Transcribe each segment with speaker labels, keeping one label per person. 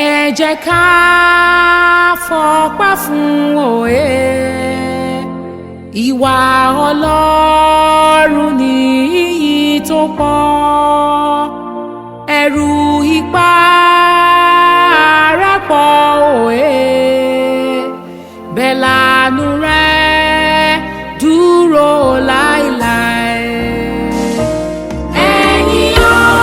Speaker 1: ẹ jẹ́ ká fọpẹ́ fún òye ìwà ọlọ́run ní iyì tó pọ̀ ẹ̀rù ipá rẹ̀ pọ̀ òye bẹ́ẹ̀ lànú rẹ̀ dúró láéláé. Ẹ̀yin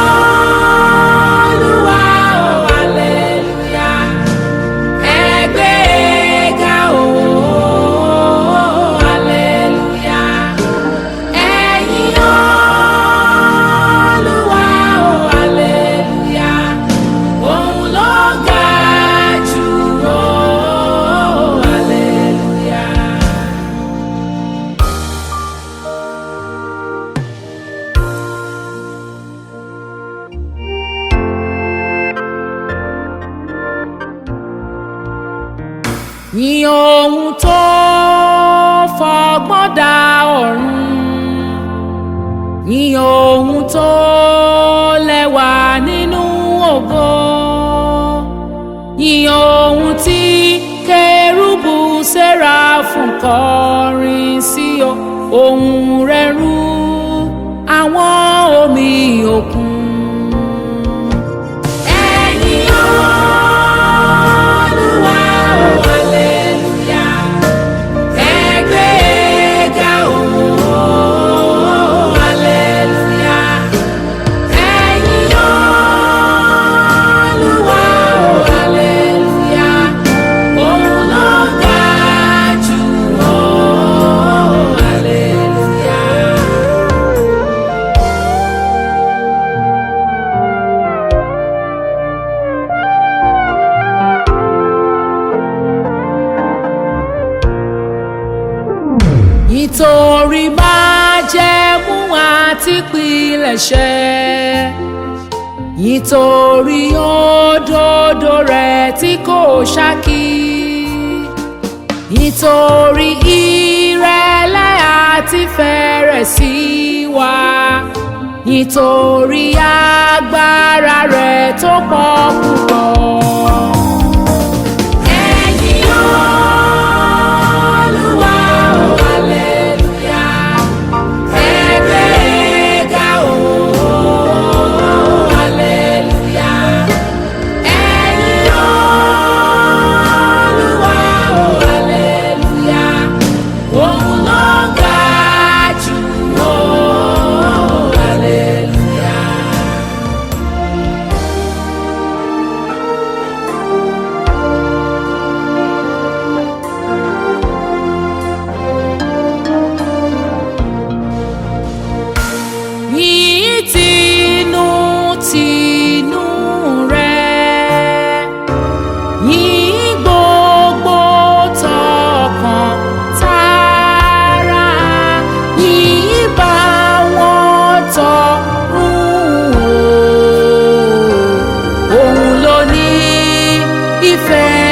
Speaker 1: Olúwa o, hallelujah. Ẹ gbé e ga o, hallelujah. Ẹ̀yin Olúwa o, hallelujah. Òun ló ga jù o, hallelujah. Yìn ohun tó fọgbọ́n dá ọ̀run yìn ohun tó lẹ́wà nínú ògo yìn ohun tí kérúbù séráfù kọrin sí o ohùn rẹ̀ rú àwọn omi òkun. Ẹ̀yin Olúwa o, hallelujah. Ẹ gbé e ga o, hallelujah. Ẹ̀yin Olúwa o, hallelujah. Òun ló ga jù o, hallelujah. nítorí májẹ̀mú àti pilẹ̀ṣẹ̀ nítorí òdodo rẹ̀ tí kò ṣákí nítorí ìrẹ̀lẹ̀ àti fẹ̀rẹ̀ sí wa nítorí agbára rẹ̀ tó pọ̀ púpọ̀. Ẹ̀yin Olúwa o, hallelujah. Ẹ gbé e ga o, hallelujah. Ẹ̀yin Olúwa o, hallelujah. Òun ló ga jù o, hallelujah. yìí tinú tinú rẹ̀ yìí gbogbo tọkàn tara yìí bá wọn tọrùn o òun ló ní ìfẹ́